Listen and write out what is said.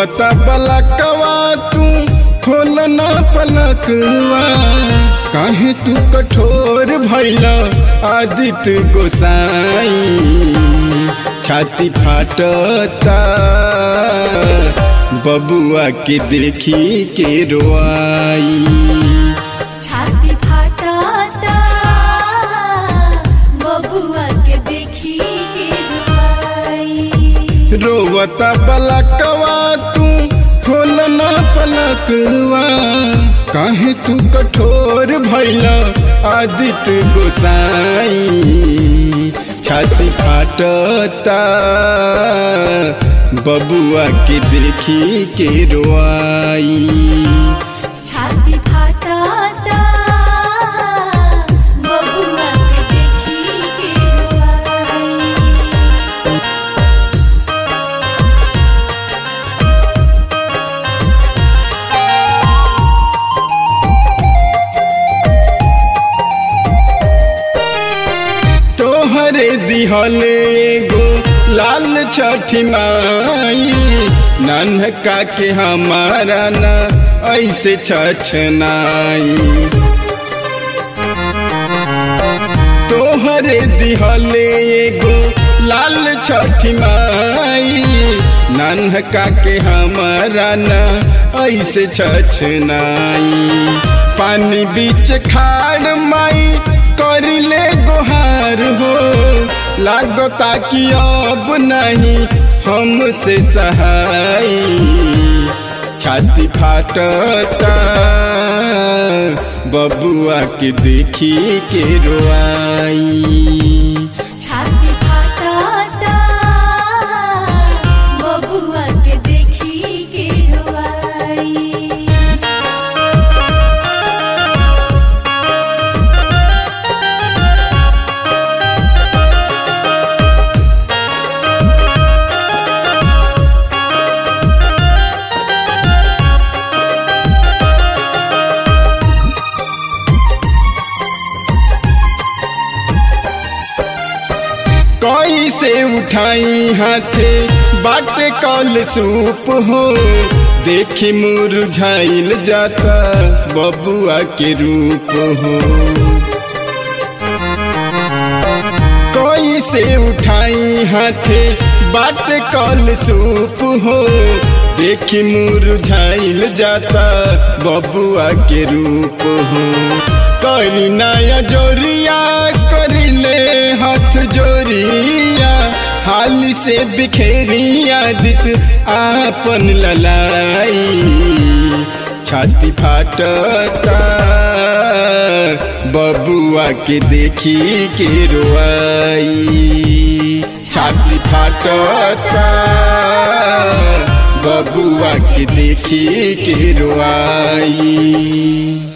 रोवता पलकवा तू खोलना पलकवा काहे तू कठोर भैला आदित्य गोसाई छाती फाटता बबुआ के देखी के रोआई छाती फाटाता बबुआ के देखी के रुआई रोवता पलकवा तू खोलना पलकवा काहे तू कठोर भैला आदित्य गोसाई छाती फाटता बबुआ के देखी के रोआई छाती फाटाता बबुआ के देखी के रुआई तोहरे दिहले एगो लाल छठी माई नन्हका के हमारा न ऐसे छछनाई तोहरे दिहले एगो लाल छठी माई नन्हका के हमारा न ऐसे छछनाई पानी बीच खाड़ माई करिले गोहार हो लागता कि अब नहीं हमसे सहाय छाती फाटता बबुआ के देखी के रोआई छाती फाटाता बबुआ के देखी के रुआई कैसे उठाई हाथे बाटे कल सूप हो देखी मुरझाइल जाता बबुआ के रूप हो कैसे उठाई हाथे बाटे कल सूप हो देखी मुरझाइल जाता बबुआ के रूप हो करी नया जोरिया करिले हाथ जोरिया हाल से बिखेरी आदित आपन ललाई छाती फाटता बबुआ के देखी के रोआई छाती फाटता बबुआ के देखी के रोआई